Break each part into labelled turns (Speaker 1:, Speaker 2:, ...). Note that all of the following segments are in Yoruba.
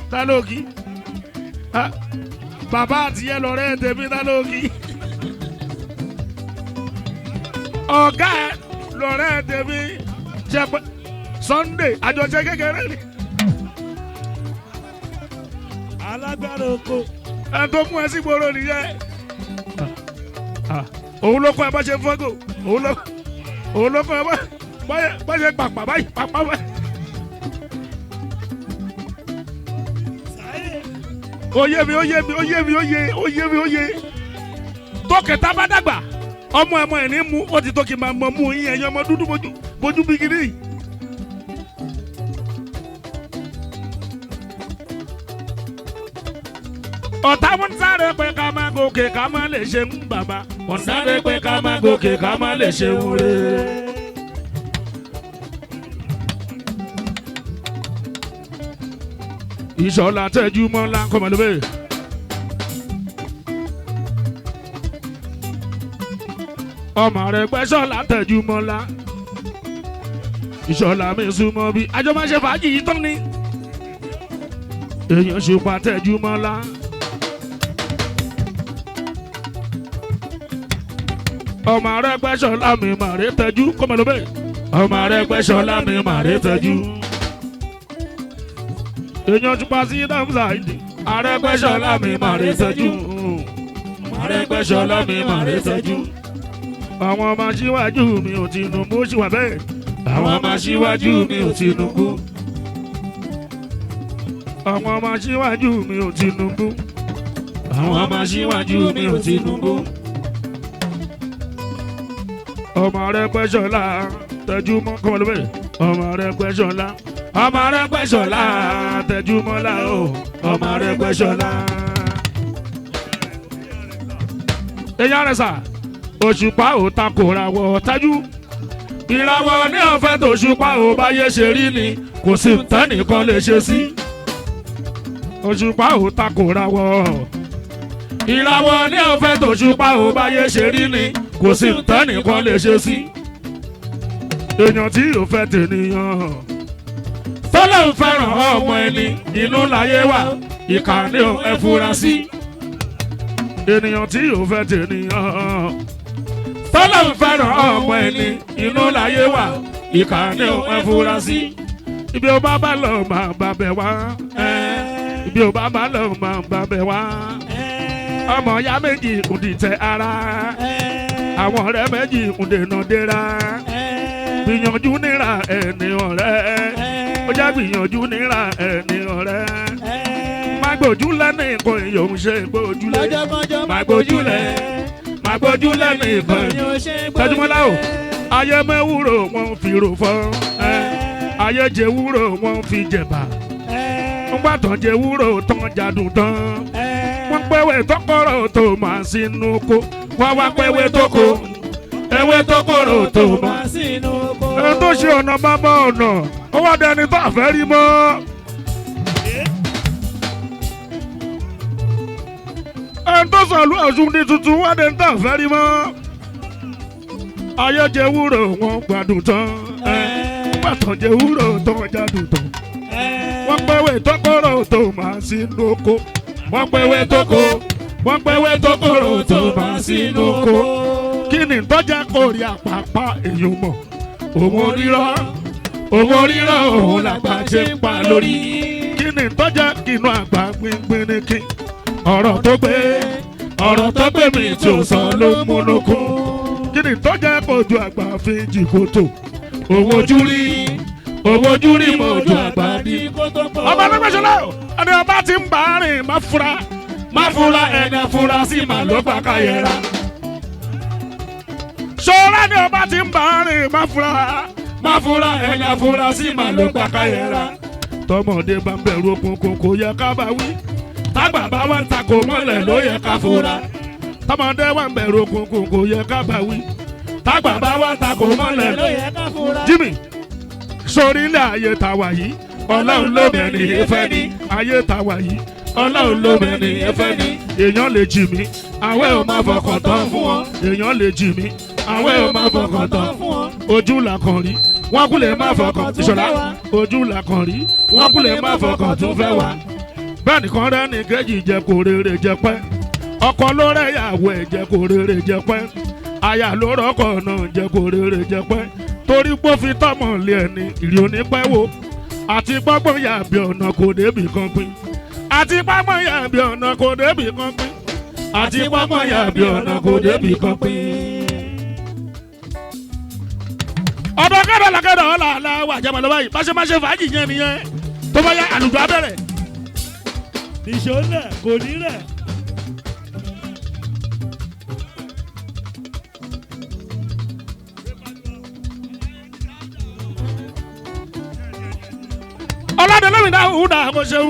Speaker 1: ta ló kí Ah, bàbá àtìyẹ lọ́rẹ́ tèmi ta ló kí ọ̀gá ẹ lọ́rẹ́ tèmi jẹ́ pé Sunday àjọṣe kékeré ni
Speaker 2: alágbára oko
Speaker 1: ẹ tó mú ẹ sí gbòòrò nìyẹn Ah, òun ló kọ́ ẹ bá ṣe fọ́gò òun ló òun ló kọ́ ẹ bá bá- bá ṣe pàpà báyìí pàpà báyìí.
Speaker 2: sáyé
Speaker 1: oyé mi oyé mi oyé mi oyé oyé mi oyé tókẹta bá dàgbà ọmọ ẹmọ ẹ ní mú ó ti tó kí n máa mọ mú yín ẹyin ọmọ dúdú bójú bójú bí kiri. ọ̀tá wọn sáré pé ká má gòkè ká má lè ṣe ń bàbá wọn sáré pé ká má gòkè ká má lè ṣe ń rè. ìṣọ̀lá tẹ́jú mọ́ ńlá kọ́mọlúbẹ̀. ọmọ rẹ̀ gbẹ́sọ̀lá tẹ́jú mọ́ ńlá. ìṣọ̀lá mi súnmọ́ bí àjọ máa ṣe fàájì yìí tán ni. èèyàn ṣùpá tẹ́jú mọ́ ńlá. ọmọ rẹ̀ gbẹ́sọ̀lá mi màrè tẹ́jú kọ́mọlúbẹ̀. ọmọ rẹ̀ gbẹ́sọ̀lá mi màrè tẹ́jú èèyàn tún pa sí dáhùnsá ìdí. Arẹ́gbẹ́ṣọlá mi mà rí sẹ́jú. Arẹ́gbẹ́ṣọlá mi mà rí sẹ́jú. àwọn ọmọ aṣíwájú mi ò Tinubu ṣì wà bẹ́ẹ̀. àwọn ọmọ aṣíwájú mi ò Tinubu. àwọn ọmọ aṣíwájú mi ò Tinubu. àwọn ọmọ aṣíwájú mi ò Tinubu. ọmọ Arẹ́gbẹ́ṣọlá tẹjú mọ́ kọ́mọlú bẹ́ẹ̀. ọmọ Arẹ́gbẹ́ṣọlá ọmọ Arẹ́gbẹ́ṣọlá tẹjú mọ́lá o ọmọ Arẹ́gbẹ́ṣọlá. èèyàn rẹ̀ sà òṣùpá ò takòra wọ̀ tájú. ìràwọ̀ ní ọ̀fẹ́ tó ṣùpá ò báyé ṣe rí ni kò sí tẹ́nìkan lè ṣe sí. òṣùpá ò takòra wọ̀. ìràwọ̀ ní ọ̀fẹ́ tó ṣùpá ò báyé ṣe rí ni kò sí tẹ́nìkan lè ṣe sí. èèyàn tí ò fẹ́ tènìyàn tọ́lọ́hún fẹ́ràn ọmọ ẹni inú láyé wà ìkànnì ẹ fura sí. ènìyàn tí ò fẹ́ tènìyàn. tọ́lọ́hún fẹ́ràn ọmọ ẹni inú láyé wà ìkànnì ẹ fura sí. ibi ó bá bá lọ máa bá bẹ̀ wá. ibi ó bá bá lọ máa bá bẹ̀ wá. ọmọ ya méjì ń dìtẹ̀ ara. àwọn ọ̀rẹ́ méjì ń dènà dẹ́ra. gbìyànjú níra ẹni ọ̀rẹ́ ó já gbìyànjú níra ẹni ọ̀rẹ́. má gbójú lẹ́nu nǹkan èèyàn ń ṣe gbójúlé.
Speaker 2: lọ́jọ́kọ́jọ́
Speaker 1: má gbójúlẹ̀ má gbójúlẹ̀ ní nǹkan èèyàn. tẹ́júmọ́lá o ayé mẹ́wúrò wọn fi rò fọ́. ayé jẹ wúrò wọn fi jẹ̀bà. wọ́n gbà tán jẹ wúrò tán jadùn tán. wọ́n pẹ́wẹ́ tọkọ̀rọ̀ tó máa sínú kó. wọ́n wá pẹ́wẹ́ tókò ewé tókòrò tó máa
Speaker 2: sínú oko.
Speaker 1: ẹni tó ṣe ọ̀nà bàbá ọ̀nà ó wá dẹni tó àfẹ́ rí mọ́. ẹni tó sọ̀lú ọ̀ṣun ní tuntun wá dẹni tó àfẹ́ rí mọ́. ayé jẹ wúrò wọn gbádùn tán pàtàn jẹ wúrò tó wọn jádùn tán. wọ́n pẹ́wé tọ́kọ̀rọ̀ tó máa sínú oko. wọ́n pẹ́wé tókò wọ́n pẹ́wé tọ́kọ̀rọ̀ tó máa sínú oko. kí ni tọ́jà kórè àpapà èèyàn mọ̀ òun rírọ́ òun rírọ́ òun làgbà ṣe ń pa lórí. kí ni tọ́jà kinu àgbà gbíngbín ní kí. ọ̀rọ̀ tó gbé ọ̀rọ̀ tó gbé mi tí ò sọ ló ń múnú kún. kí ni tọ́jà kojú àgbà fi jì kòtò. òun ojú rí òun ojú rí mo ojú àgbà ní. ọba lọ́gbẹ́sọ̀lá ẹni ọba ti ń bá a rìn má fura má fura ẹni fura sí màá ló gbà ká yẹra ṣọ́ra ni ọba ti ń bá a rìn má fura má fura ẹ̀yà fura sí màá ló gbà káyẹ̀ra. tọmọdé bá ń bẹ̀rù òkùnkùn kò yẹ ká bá wí tágbà bá wà ń takò mọ́lẹ̀ ló yẹ ká fura. tọmọdé wà ń bẹ̀rù òkùnkùn kò yẹ ká bá wí tágbà bá wà ń takò mọ́lẹ̀ ló yẹ
Speaker 2: ká fura.
Speaker 1: Jimmy sórí ilé ayé ta wà yìí ọlọ́run ló bẹ̀ ní ìfẹ́ ní ayé ta wà yìí ọlọ́run ló bẹ̀ ní ìfẹ́ ní èèyàn lè jì mí àwẹ̀ ò máa fọkàn tán fún wọn èèyàn lè jì mí àwẹ̀ ò máa fọkàn tán fún wọn ojú là kàn rí wọn kú lè má fọkàn ìṣọ̀lá ojú là kàn rí wọn kú lè má fọkàn tún fẹ́ wá bẹ́ẹ̀ nìkan rẹ́ ní kejì jẹ́ kó rere jẹ pẹ́ ọkọ ló rẹ́ ìyàwó ẹ̀ jẹ́ kó rere jẹ pẹ́ aya ló rọ́kọ̀ náà jẹ́ kó rere jẹ pẹ́ torí pé ó fi tọ́mọ lé ẹni ìrì onípẹ́ wo àti gbọ́gbọ́n yàbí ọ̀nà kò débì kan pín àti gbọ́gbọ́n yàbí ọ̀nà kò débì kan pín àti gbọ́gbọ́n yàbí ọ̀nà kò débì kan pín. ọ̀dọ̀ kẹ́dọ̀ làkẹ́dọ̀ ọ̀là àlà wà jẹ́mọ̀ lọ́wọ́ yìí báṣẹ́ báṣẹ́ fàájì yẹn nìyẹn tó bá yá àlùjọ abẹ́rẹ́.
Speaker 2: nìṣó lẹ̀ kò ní rẹ̀.
Speaker 1: ọlọ́dẹ̀lẹ́mì náà hù dà mo ṣeun.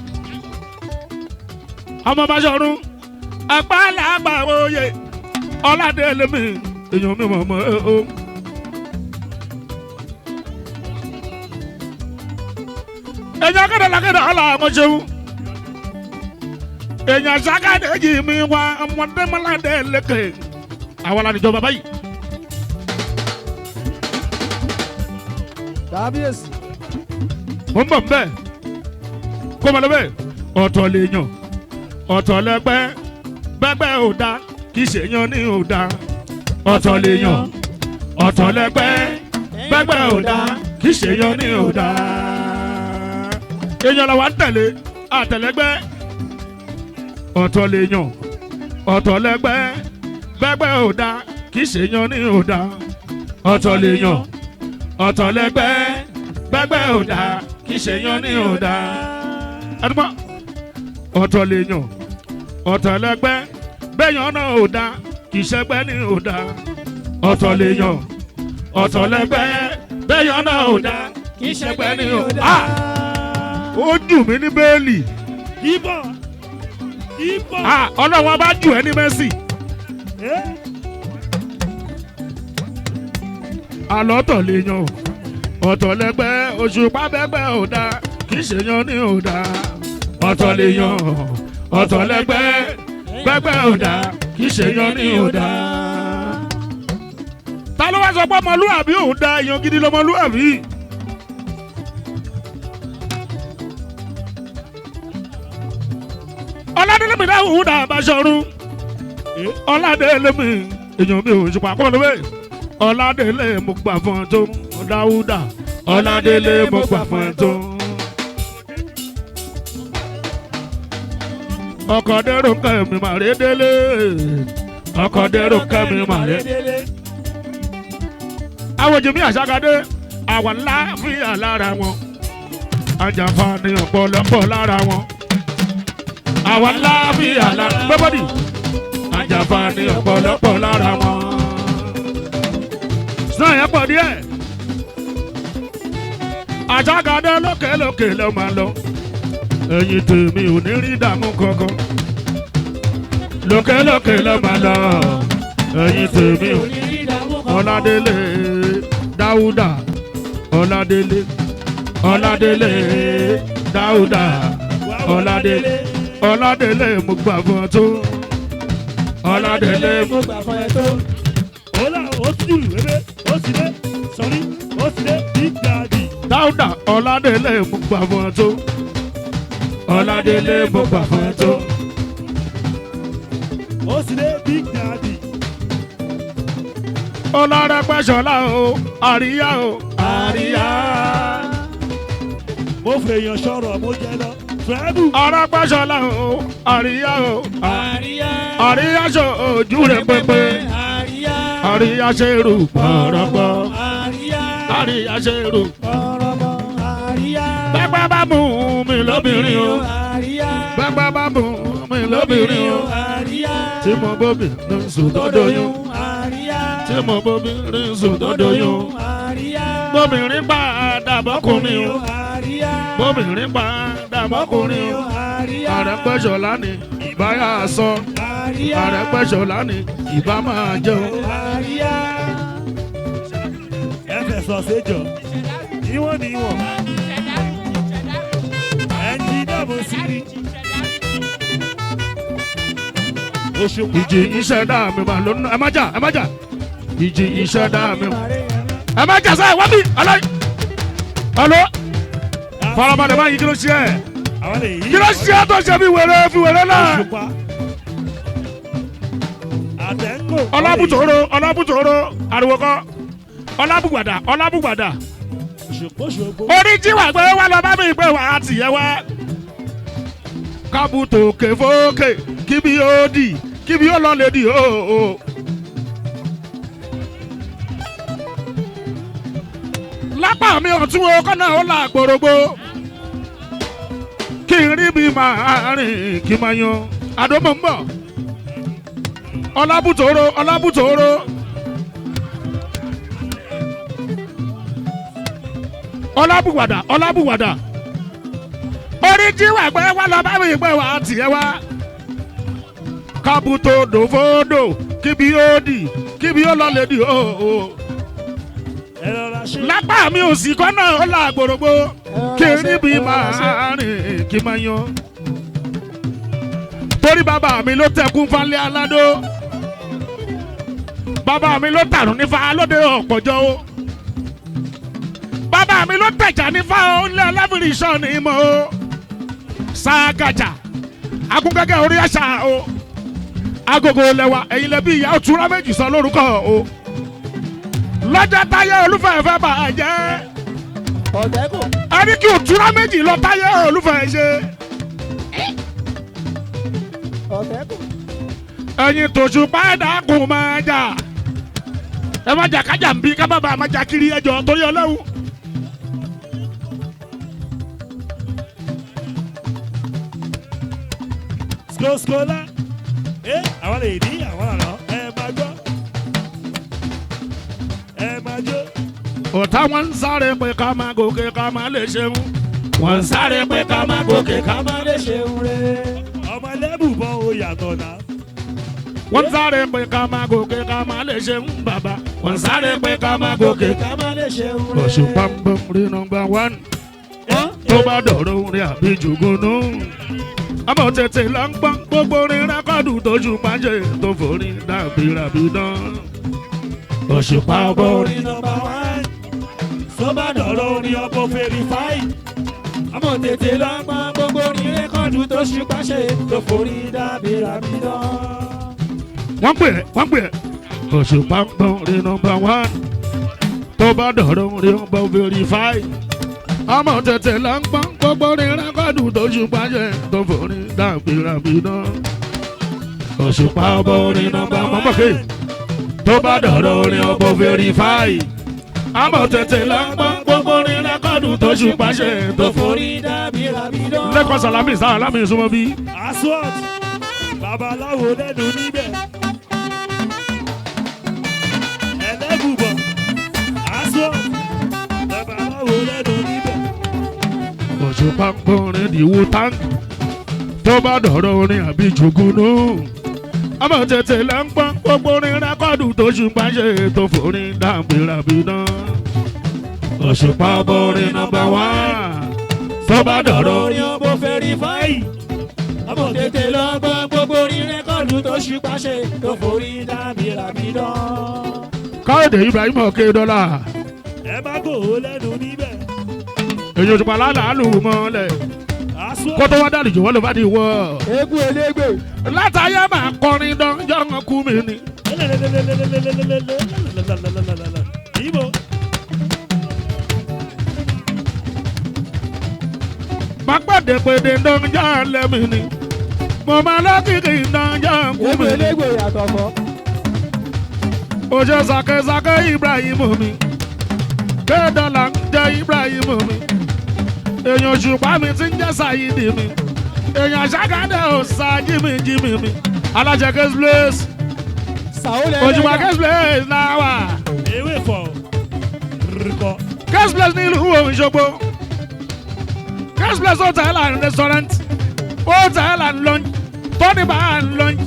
Speaker 1: ọmọ bàṣọrun apá làgbà oyè ọlọ́dẹ̀lẹ́mì èèyàn mi mọ̀ mọ́ o. èèyàn kẹ́dọ̀ làkẹ́dọ̀ ọ̀là mo ṣeun. èèyàn sàkàdé yìí mi wá ọmọdé mọ́ládé lékè àwọn alánìjọba báyìí.
Speaker 3: kábíyèsí
Speaker 1: mo ń bọ̀ ń bẹ̀ kó mọ lọ́bẹ̀ ọ̀tọ̀ lè yàn ọ̀tọ̀ lẹ́gbẹ́ bẹ́gbẹ́ ò da kì í ṣe yan ní ò da ọ̀tọ̀ lè yàn ọ̀tọ̀ lẹ́gbẹ́ bẹ́gbẹ́ ò da kì í ṣe yan ní ò da. èèyàn làwọn tẹ̀lé àtẹ̀lẹ́gbẹ́ ọ̀tọ̀ lè yàn ọ̀tọ̀ lẹ́gbẹ́ bẹ́gbẹ́ ò da kì í ṣe yan ní ò da ọ̀tọ̀ lè yàn ọ̀tọ̀ lẹ́gbẹ́ bẹ́gbẹ́ ò da kì í ṣe yan ní ò da. ẹnumọ́ ọ̀tọ̀ lè yàn ọ̀tọ̀ lẹ́gbẹ́ bẹ́yàn náà ò da kì í ṣẹgbẹ́ ní ò da. ọ̀tọ̀ lè yàn ọ̀tọ̀ lẹ́gbẹ́ bẹ́yàn náà ò da kì í ṣẹgbẹ́ ní ò da. ó jù mí ní bẹ́ẹ̀lì
Speaker 2: ibọ̀ ibọ̀.
Speaker 1: Ah, ọlọ́run bá jù ẹ́ ní mẹ́sì.
Speaker 2: ẹ́
Speaker 1: àlọ́tọ̀ lè yàn o ọ̀tọ̀ lẹ́gbẹ́ òṣùpá bẹ́gbẹ́ ò da kì í ṣe yan ní ò da ọ̀tọ̀ lè yàn ọ̀tọ̀ lẹ́gbẹ́ bẹ́gbẹ́ ò da kì í ṣe yan ní ò da. ta ló wá sọ pé ọmọlúwàbí ò da èèyàn gidi lọmọlúwàbí. ọ̀làdélé mi dáhùn dà bàṣọrun ọ̀làdélé mi èèyàn mi ò ṣùpá kọ́ ló bẹ́ẹ̀ ọ̀làdélé mo gbà fún ẹ tó dáúdà ọ̀làdélé mo gbà fún ẹ tó. ọkọ̀ dẹ́rù kẹ́mi màrí délé ọkọ̀ dẹ́rù kẹ́mi màrí. àwọn jèmí àṣàkadé àwọn láàfíà lára wọn àjàǹfààní ọ̀pọ̀lọpọ̀ lára wọn àwọn láàfíà lára gbẹ́bọ́dì àjàǹfààní ọ̀pọ̀lọpọ̀ lára wọn. sàn yẹn pọ̀ díẹ̀ àṣàkadé lókèlókè ló máa lọ ẹ̀yin tèmi ò ní rí dààmú kankan lókèlókè ló máa lọ ẹ̀yin tèmi ò ní rí dààmú kankan ọ̀làdélé dáúdà ọ̀làdélé ọ̀làdélé dáúdà ọ̀làdélé ọ̀làdélé mo gbà fún ọ tó ọ̀làdélé mo gbà fún ẹ tó.
Speaker 2: ọ̀la ó ti jùlù ebe ó sì dé sọrí ó sì dé big daddy.
Speaker 1: dáúdà ọ̀làdélé mo gbà fún ọ tó ọ̀làdélé mo gbà fún ẹ tó.
Speaker 2: ó sì dé big daddy.
Speaker 1: ọlọ́rẹ́pẹ̀ṣọ́lá o àríyá o àríyá.
Speaker 2: mo fèèyàn sọ̀rọ̀ mo jẹ lọ. fẹ́ẹ́bù.
Speaker 1: ọlọ́rẹ́pẹ̀ṣọ́lá o àríyá o
Speaker 3: àríyá
Speaker 1: àríyá ṣe ojú rẹ̀ pépé
Speaker 3: àríyá
Speaker 1: àríyá ṣe rù pọ̀rọ̀pọ̀
Speaker 3: àríyá
Speaker 1: àríyá ṣe rù.
Speaker 3: ọ̀rọ̀mọ àríyá
Speaker 1: pẹ́pẹ́ bá mú mi lóbìnrin o
Speaker 3: àríyá
Speaker 1: pẹ́pẹ́ bá mú mi lóbìnrin o
Speaker 3: àríyá
Speaker 1: tí mo bóbi ní sùn tó doyún
Speaker 3: àríyá
Speaker 1: tí mo bóbi ní sùn tó doyún
Speaker 3: àríyá
Speaker 1: bóbìnrin padà bọ́kùnrin o
Speaker 3: àríyá
Speaker 1: bóbìnrin padà bọ́kùnrin o.
Speaker 3: àríyá
Speaker 1: àrẹ̀pẹ̀ṣọ̀lá ni ìbáyà sọ
Speaker 3: àríyá
Speaker 1: àrẹ̀pẹ̀ṣọ̀lá ni ìbá máa jẹun.
Speaker 3: àríyá
Speaker 2: ẹ fẹ̀sọ̀ séjọ. níwọ̀n níwọ̀n. ẹnjí dàbò sí ni. oṣù
Speaker 1: ìjì ìṣẹ̀dá mi mà ló ná ẹ má jà ẹ má jà ìjì ìṣẹ̀dá mi mà ẹ má jà sáà wá bí ọlọ́ ọlọ́ farabalẹ̀ báyìí kí ló ṣe ẹ̀
Speaker 2: àwọn lè yí.
Speaker 1: kí ló ṣe é tó ṣe fi wèrè fi wèrè náà.
Speaker 2: Òṣùpá. Àtẹ̀ńgò.
Speaker 1: ọlábùtòrò ọlábùtòrò ariwo kọ ọlábùgbàdà ọlábùgbàdà
Speaker 2: Òṣùpá òṣùpá.
Speaker 1: orí jíwà gbé wá lọ bá mi gbé wá tìyẹ wá. kábùtò kèfókè kíbi ó dì kíbi ó lọ lè dì ó o. lápá mi ọ̀tún o kọ́nà ó là gbòrògbò kí n rí bí màá rìn kí n máa yan àdómọ̀ ń bọ̀ ọlábùtòrò ọlábùtòrò. ọlábùwàdà ọlábùwàdà orí jíwà gbé wá lọ bá mi gbé wá tiẹ̀ wá kábùtò dòfódò kíbi ó dì kíbi ó lọ lè dì ó o
Speaker 2: Ẹ rọra ṣe.
Speaker 1: lápá mi ò sì kọ́ náà ó là gbòrògbò kí n níbi máa rìn kí n máa yan torí bàbá mi ló tẹkún falẹ̀ aládó bàbá mi ló tàrún nífa lóde ọ̀pọ̀jọ́ o bàbá mi ló tẹ̀jà nífa o ńlẹ̀ ọlẹ́fìrì sàn ní mọ́ o ságàjà agúngẹ́gẹ́ orí àṣà o agogo lẹwa ẹ̀yin lẹbi ìyá òtúrọ̀ méjì sọ lórúkọ o lọ́jọ́ táyé olúfẹ́ fẹ́ bà á jẹ́
Speaker 3: ọ̀tẹ́kù
Speaker 1: ẹni kí òtúrọ̀ méjì lọ táyé olúfẹ́ ṣe
Speaker 3: ọ̀tẹ́kù
Speaker 1: ẹ̀yin tòṣù páàdà kò máa jà ẹ má jà kájà ń bí kábàbà má jà kiri ẹjọ́ torí ọlọ́run.
Speaker 2: Skoskola. Ẹ àwọn lè ní àwọn àná. Ẹ máa gbọ́. Ẹ máa jó.
Speaker 1: ọ̀tá wọn ń sáré pé ká máa gòkè ká máa lè ṣeun wọ́n ń sáré pé ká máa gòkè ká
Speaker 3: ká má lè ṣeun re.
Speaker 2: Ọmọ ẹlẹ́bùbọ̀ o yàtọ̀ náà.
Speaker 1: wọ́n ń sáré pé ká máa gòkè ká máa lè ṣeun bàbá wọ́n ń sáré pé ká máa gòkè.
Speaker 3: ká má lè ṣeun re.
Speaker 1: Òṣùpá ń bọ̀ rí nọmba wán tó bá dọ̀rọ̀ orin àbí jùgúnú. àmọ́ tètè lọ ń gbọ́n gbogbo orin rẹ́kọ̀dù tó ṣùpá ṣe tó forí dàbí ràbí dán. Òṣùpá ọbọ̀ orin
Speaker 2: Orin nọmba wán. Sọ́bà dọ̀rọ̀ orin ọkọ̀ fèrèfáì.
Speaker 3: àmọ́ tètè lọ gbọ́ gbogbo orin rẹ́kọ̀dù tó ṣùpá ṣe tó forí dàbí ràbídán.
Speaker 1: wọ́n pè é wọ́n pè é. Òṣùpá ń bọ̀ rí nọmba wán tó bá dọ̀rọ̀ orin ọbọ̀ verify. àmọ́ tètè lọ ń gbọ́n gbogbo orin rẹ́kọ̀dù tó ṣùpá ṣe tó forí dàbí ràbí dán. Òṣùpá ọbọ̀ orin nọmba wán mọ̀kè. tó bá dọ̀rọ̀ orin ọbọ̀ verify. àmọ́ tètè lọ ń gbọ́n gbogbo orin rẹ́kọ̀dù tó ṣùpá ṣe tó forí.
Speaker 3: forí dàbí ràbídán.
Speaker 1: lẹ́kọ̀ọ́ sàlámì sàlámì súnmọ́ bí.
Speaker 2: Aswat. Babaláwo lẹ́nu níbẹ̀. Ẹlẹ́bùbọ̀. Aswat. Babaláwo lẹ́nu níbẹ̀.
Speaker 1: Òṣùpá ń gbọ́rin ìwò táǹkì tó bá dọ̀rọ̀ orin àbí jùgúnú. àmọ́ tètè lẹ́ ń gbọ́n gbogbo orin rẹ́kọ̀dù tó ṣùpá ṣe tó forin dàbí ràbí dán. Òṣùpá borin nọmba wá tó bá dọ̀rọ̀
Speaker 3: orin ọbọ̀ fẹ́rífáì. àmọ́ tètè lọ gbọ́ gbogbo orin rẹ́kọ̀dù tó ṣùpá ṣe tó forí dàbí ràbídán.
Speaker 1: káyọ̀dé Ibrahim ọ̀kẹ́ dọ́là
Speaker 2: Ẹ má gò ó lẹ́nu níbẹ̀.
Speaker 1: èyí òṣùpá lálàálù mọ́lẹ̀
Speaker 2: Aswat.
Speaker 1: kó tó wá dàlejò wọ́n ló bá di wọ́.
Speaker 3: eégún elégbè.
Speaker 1: látàyè máa kọrin dán jọ́ngàn kú mi ni.
Speaker 2: Ibo.
Speaker 1: Pàpàdépèdè dánjá lẹ́mi ni. Mo máa lọ́kìkì dánjá kú
Speaker 3: eégún
Speaker 1: mi ni.
Speaker 3: elégbè yàtọ̀ fọ́.
Speaker 1: Oṣù sàkẹ́sàkẹ́ Ibrahim mi. Kédọ́là ń jẹ́ Ibrahim mi. Èèyàn òṣùpá mi ti ń jẹ́ Sàyídì mi. Èèyàn àṣàkádẹ́ ò sa jími jími mi. Alájẹ Case Place.
Speaker 3: sàwọlẹ̀
Speaker 1: Òṣùpá Case Place náà wà.
Speaker 2: Ewé fọ̀. Rìkọ̀.
Speaker 1: Case Place nílùú Òṣogbo. Case Place hotel and restaurant. Hotel and lunch. Tony bar and lunch.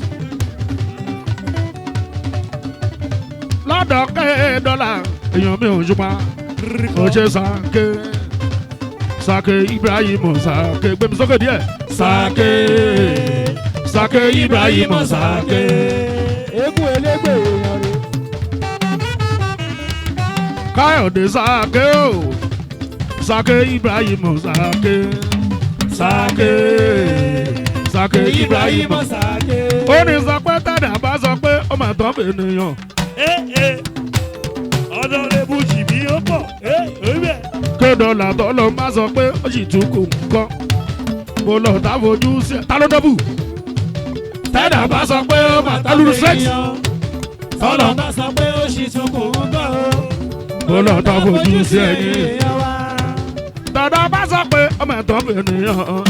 Speaker 1: Lọ́dọ̀ kẹ́ dọ́là. Èèyàn mi ò ṣùpá.
Speaker 2: Rìkọ̀.
Speaker 1: Ó ṣe sàké. Sàké Ibrahim sàké. Gbé mi sókè díẹ̀. Sàké. Sàké Ibrahim sàké.
Speaker 3: eégún elégbè èèyàn rè.
Speaker 1: Káyọ̀dé sàké o. Sàké Ibrahim sàké. sake sake ibrahim
Speaker 3: sake.
Speaker 1: ó ní sọ pé tàdà bá sọ pé ó mà tán fènìyàn
Speaker 2: ee ọ̀dọ̀ rẹ̀ bu jìbí ó pọ̀ ee oríbẹ̀
Speaker 1: kéde làtọ́ ló má sọ pé ó sì tún kò nǹkan mo lọ tá fojú sí ẹ ta ló dọ́bù tàdà bá sọ pé ó mà tán lùrù sex
Speaker 3: Tọ́lọ̀ bá sọ pé ó ṣì tún kù ń bọ̀ o.
Speaker 1: mo lọ tá fojú sí ẹyin
Speaker 3: èèyàn wa.
Speaker 1: tàdà bá sọ pé ó mà tán fènìyàn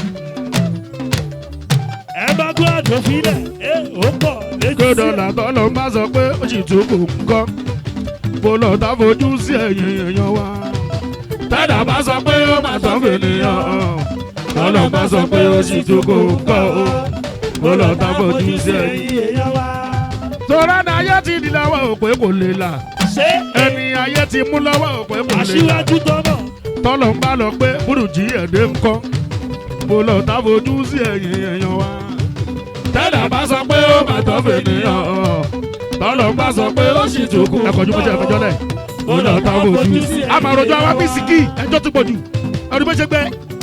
Speaker 2: ẹ bá gbọ́ àdófínlẹ̀ ee ó pọ̀ létí
Speaker 1: kéde
Speaker 2: sí ẹ.
Speaker 1: làtọ́ ló má sọ pé ó sì tún kò nǹkan mo lọ tá fojú sí ẹyin èèyàn wa tàdà bá sọ pé ó mà tán fènìyàn tọ́lọ̀ bá sọ pé ó sì tún kò nǹkan o mo lọ tá fojú sí ẹyin.
Speaker 3: èèyàn wa.
Speaker 1: tọ́lá ní ayé ti di lọ́wọ́ òpè kò lè là
Speaker 2: ṣé
Speaker 1: ẹni ayé ti mú lọ́wọ́ òpè kò lè là
Speaker 2: aṣíwájú tọ́mọ̀
Speaker 1: tọ́lọ̀ ń bá lọ pé burújí ẹ̀dẹ́ ń kọ́ mo lọ tá fojú sí ẹ̀yìn èèyàn wa. tẹ́lẹ̀ bá sọ pé ó mà tọ́ fènìyàn tọ́lọ̀ ń bá sọ pé ó sì tún kú. ẹ̀kọ́ ju bó ṣe fẹjọ́ lẹ̀ mo lọ tá fojú sí. a máa rojọ́ àwa bíi sìkì ẹjọ́ tó pọ̀jù ọdún bó ṣe gbẹ.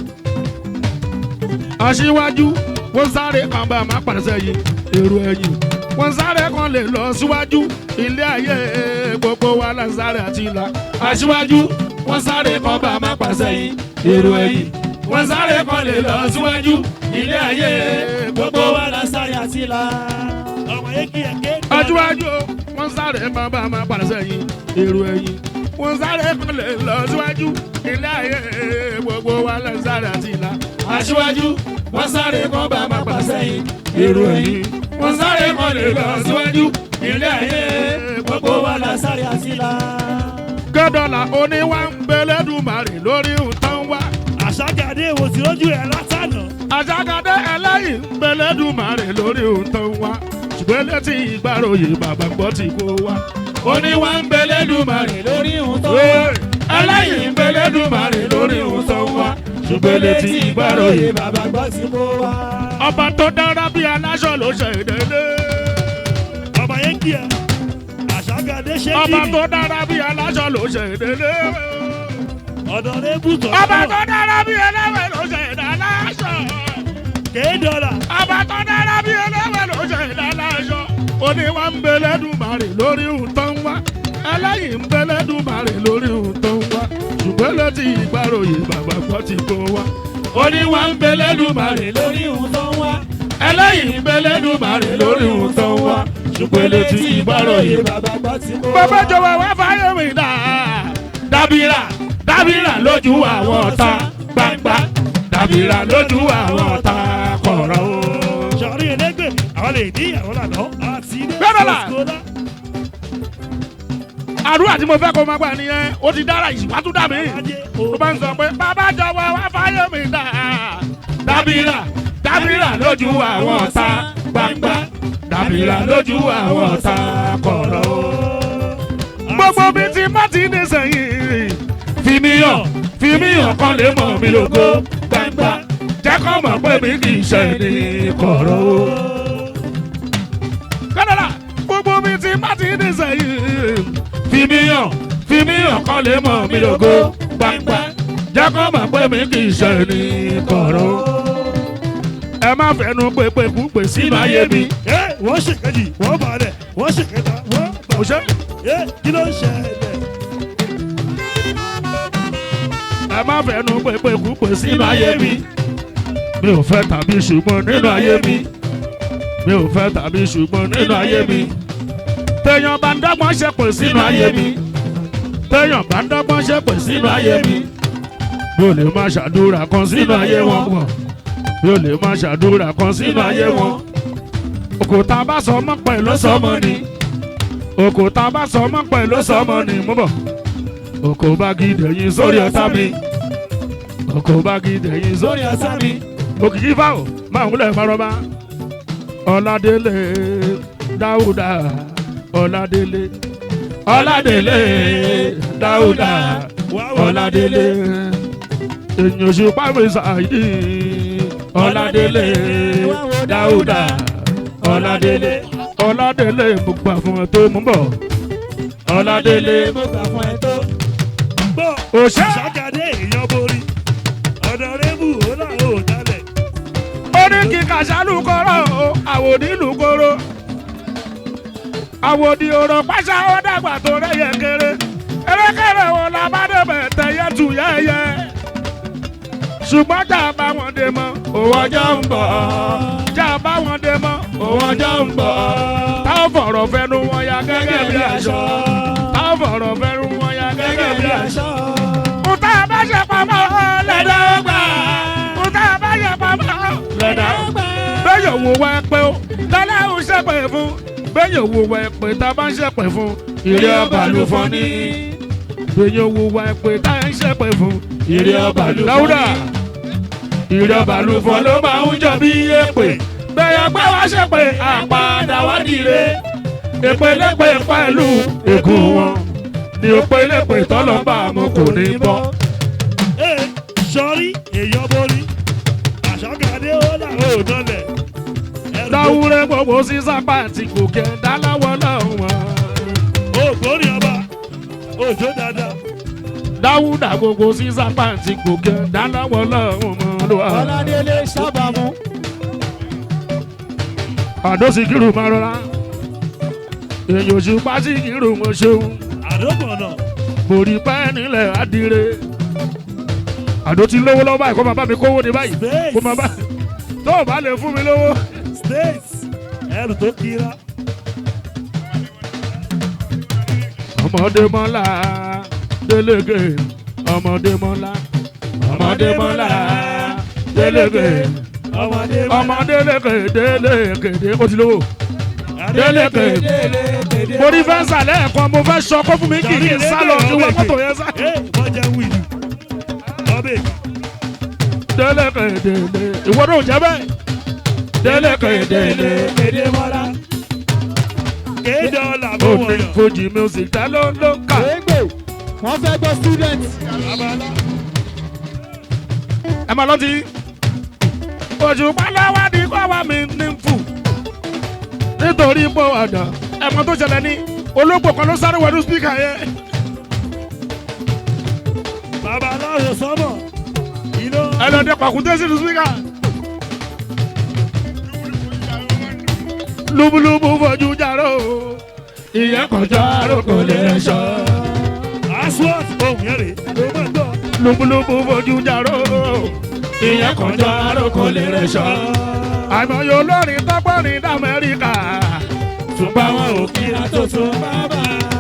Speaker 1: aṣíwájú wọ́n sáré kan bá a máa pàdé sẹ́yìn èrò ẹ̀yìn wọ́n sáré kan lè lọ síwájú ilé ayé gbogbo wa là ń sáré àti ìlà. aṣíwájú wọ́n sáré kan bá a máa pàdé sẹ́yìn èrò ẹ̀yìn wọ́n sáré kan lè lọ síwájú ilé ayé
Speaker 3: Gbogbo wa la sáré àti la.
Speaker 2: ọmọ yẹn kí ẹ ké.
Speaker 1: aṣíwájú wọ́n sáré kan bá a máa pàdé sẹ́yìn èrò ẹ̀yìn wọ́n sáré kan lè lọ síwájú ilé ayé gbogbo wa là ń sáré àti ìlà. aṣíwájú wọ́n sáré kan bá a máa pàdé sẹ́yìn èrò ẹ̀yìn wọ́n sáré kan lè lọ síwájú ilé ayé gbogbo
Speaker 3: Gbogbo
Speaker 1: wa
Speaker 3: wa
Speaker 1: là
Speaker 3: la sáré àti la.
Speaker 1: gẹ́dọ̀là oníwà ń gbẹlẹ́dùmarè lórí nǹkan wá.
Speaker 2: àṣàgàdé wo sí lójú ẹ látànà.
Speaker 1: àjàgàdé ẹlẹ́yìn ń gbẹlẹ́dùmarè lórí nǹkan wá. ṣùgbọ́n létí ìgbàròyè bàbá gbọ́ ti kó wá. oníwà ń gbẹlẹ́dùmarè
Speaker 3: Lórí ohun tó
Speaker 1: Ee, ẹlẹ́yìn ń gbẹlẹ́dùmarè lórí nǹkan wá. ṣùgbọ́n létí ìgbàròyè
Speaker 3: bàbá gbọ́ ti kó wa.
Speaker 1: ọba tó dára bí aláṣọ ló ṣe dédé.
Speaker 2: ọmọ yẹn kí ẹ. àṣàgàdé ṣé kí
Speaker 1: ọba
Speaker 2: ni.
Speaker 1: tó dára bí aláṣọ ló ṣe dédé.
Speaker 2: ọ̀dọ̀ rẹ̀ bù tọ́.
Speaker 1: ọba tó dára bí ẹlẹ́wẹ̀ ló ṣe dáláṣọ.
Speaker 2: kéé dọ́là.
Speaker 1: ọba tó dára bí ẹlẹ́wẹ̀ ló ṣe dáláṣọ. oníwà ń gbẹlẹ́dùmarè lórí nǹkan wá. ẹlẹ́yìn ń gbẹlẹ́dùmarè lórí nǹkan wá. ṣùgbọ́n létí ìgbàròyè bàbá gbọ́ ti kó wá. oníwà ń gbẹlẹ́dùmarè
Speaker 3: Lórí ohun tó ń wá.
Speaker 1: ẹlẹ́yìn ń gbẹlẹ́dùmarè lórí nǹkan wá. ṣùgbọ́n létí ìgbàròyè
Speaker 3: bàbá gbọ́ ti kó wa.
Speaker 1: bàbá jọ̀wọ́ wá fáyé mi dá. dábìrà dábìrà lójú àwọn ọ̀tá gbangba dábìrà lójú àwọn ọ̀tá kọ̀rọ̀ o.
Speaker 2: sọ̀rí ẹlẹ́gbẹ̀ àwọn lè ní ìyàwó lànà àti ilé
Speaker 1: Gbẹ́dọ̀là.
Speaker 2: ìfọ̀síkọ́lá.
Speaker 1: àdúrà tí mo fẹ́ kó máa gbà nìyẹn ó ti dára ìṣìwá tún dà mí.
Speaker 2: ajé
Speaker 1: tó bá ń sọ pé bàbá jọ̀wọ́ wá fáyé mi dá. dábìrà dábìrà lójú àwọn ọ̀tá gbangba dábìrà lójú àwọn ọ̀tá kọ̀rọ̀ o. gbogbo mi ti má ti ní sẹ́yìn. fi mí hàn fi mí hàn kan lè mọ̀ mí lógo gbangba jẹ́ kọ́ mọ̀ pé mi kì í ṣe ní kọ̀rọ̀ o. kọ́dọ̀là gbogbo mi ti má ti ní sẹ́yìn. fi mí hàn fi mí hàn kan lè mọ̀ mí lógo gbangba jẹ́ kọ́ mọ̀ pé mi kì í ṣe ní kọ̀rọ̀ o. ẹ má fẹnu pépé púpè sínú ayé mi.
Speaker 2: ẹ wọ́n ṣèkejì wọ́n balẹ̀ wọ́n ṣèkẹta wọ́n
Speaker 1: kò ṣe
Speaker 2: ẹ kí ló ń ṣẹlẹ̀.
Speaker 1: ẹ má fẹnu pépé púpè sínú ayé mi. mi ò fẹ́ tàbí ṣùgbọ́n nínú ayé mi. mi ò fẹ́ tàbí ṣùgbọ́n nínú ayé mi. téèyàn bá ń dọ́gbọ́n ṣe pè sínú ayé mi. téèyàn bá ń dọ́gbọ́n ṣe pè sínú ayé mi. mi ò lè máa ṣàdúrà kan sínú ayé wọn pọ̀. mi ò lè máa ṣàdúrà kan sínú ayé wọn. òkúta bá sọ mọ́ pẹ̀ ló sọ mọ́ ni. òkúta bá sọ mọ́ pẹ̀ ló sọ mọ́ ni. mú bọ̀. òkú bá gidi ẹ̀yìn sórí ọ̀tá mi. òkú bá gidi ẹ̀yìn sórí ọ̀tá mi. òkìkí fáwọn máa ń wúlẹ̀ farọ́bá. ọ̀làdélé dáúdà ọ̀làdélé ọ̀làdélé dáúdà ọ̀làdélé èyàn oṣù pàmì ṣáàyí ọ̀làdélé dáúdà ọ̀làdélé ọ̀làdélé mo gbà fún ẹ tó mú bọ̀ ọ̀làdélé
Speaker 3: mo gbà fún ẹ tó.
Speaker 2: gbọ́
Speaker 1: òṣè
Speaker 2: àṣàgàdé èèyàn borí ọ̀dọ̀ rẹ̀ bù ó là ó dalẹ̀
Speaker 1: kí kàṣálùkọ́rọ̀ o àwòdì lùkọ́rọ̀ àwòdì ọ̀rọ̀ pàṣẹ ó dàgbà tó rẹ̀yẹ kéré erékèrè wo la bá débẹ̀ tẹ̀yẹ tù yẹ́yẹ́ ṣùgbọ́n jà bá wọn dé mọ́ òwò ọjọ́ ń bọ̀ jà bá wọn dé mọ́ òwò ọjọ́ ń bọ̀ táwọn fọ̀rọ̀ fẹnu wọn ya gẹ́gẹ́ bí aṣọ táwọn fọ̀rọ̀ fẹnu wọn ya gẹ́gẹ́ bí aṣọ. Kùtà bá ṣe pamọ́ lẹ́dá ọgbà. Kùtà bá ṣe pamọ́ lẹ́dá ọgbà. Bẹ́ẹ̀ òwò wa pé ó lọ́lá ò ṣẹ̀pẹ̀ fún. Bẹ́ẹ̀ òwò wa pé tá a bá ń ṣẹ̀pẹ̀ fún. Ìrẹ́ ọba ló fọ́ ní. Bẹ́ẹ̀ òwò wa pé tá a ń ṣẹ̀pẹ̀ fún. Ìrẹ́ ọba ló fọ́ ní. Dáúdà ìrẹ́ ọba ló fọ́ ló máa ń jọ bí èpè. Bẹ́ẹ̀ ọgbẹ́ wa ṣẹ̀pẹ̀ àpàdà wá dìre. Èpè lépè pẹ̀lú ègún wọn ni ó pé lépè tọ́lọ́mbà mu kò ní bọ́.
Speaker 2: Ee, sọrí èèyàn borí àṣàkàdé ó là ó dọ́lẹ̀. Ẹrù tó-
Speaker 1: láwùrẹ́ gbogbo sísápá àti gòkè dáláwọ̀ lọ́wọ́.
Speaker 2: ó gbórí ọba òjò dáadáa.
Speaker 1: dáwùdà gbogbo sísápá àti gòkè dáláwọ̀ lọ́wọ́.
Speaker 3: ọládélé sábàmú
Speaker 1: àdó Síkírù máa rọra èyí ò ṣùpá Síkírù mo ṣeun
Speaker 2: àdókànnà
Speaker 1: mo rí pẹ́ nílẹ̀ adire. àdó ti lówó lọ́wọ́ báyìí kó máa bá mi kówó ní báyìí
Speaker 2: Space.
Speaker 1: kó máa bá tó o bá lè fún mi lówó.
Speaker 2: states ẹrù tó kira.
Speaker 1: ọmọdé mọ́lá délége ọmọdé mọ́lá ọmọdé mọ́lá délége
Speaker 2: ọmọdé
Speaker 1: ọmọdé léke délége dé ó ti lówó. délége
Speaker 3: délédédé
Speaker 1: mo rí fẹ́ǹsà lẹ́ẹ̀kan mo fẹ́ sọ kó fún mi kì í sálọ kí wọ́n mọ́tò yẹn sá.
Speaker 2: ee wọ́n jẹ́ wíìlì. ọbẹ̀
Speaker 1: délége délé ìwọ náà ò jẹ́ bẹ́ẹ̀. délége délé
Speaker 3: délédédé mọ́lá
Speaker 2: kéde ọ̀là
Speaker 1: ó
Speaker 2: bó
Speaker 1: ní
Speaker 2: wọ̀nyàn.
Speaker 1: fojì music tá ló ló ń kà.
Speaker 3: gbégbé wọ́n fẹ́ gbọ́ student
Speaker 2: abala
Speaker 1: ẹ máa lọ́tí. oṣù pálọ́wádìí kọ́ wa mi ní fù. nítorí pé ọ̀dà ẹ̀mọ́ tó ṣẹlẹ̀ ní olóògbò kan ló sáré wọnú spíkà yẹn.
Speaker 2: babaláwo sọ́mọ̀ iná
Speaker 1: ẹ lọ dé pàkúté sínú spíkà. lúbúlúbú fojú jàró. ìyẹn kọjá àròkọ lè sọ.
Speaker 2: aswat ohun yẹn rè ló máa gbọ́.
Speaker 1: lúbúlúbú fojú jàró. ìyẹn kọjá àròkọ lè sọ. àìmọye olórin tọ́gbọ́nrin d'Amẹ́ríkà. ṣùgbọ́n wọn ò kí
Speaker 3: ìlà tó tún bàbá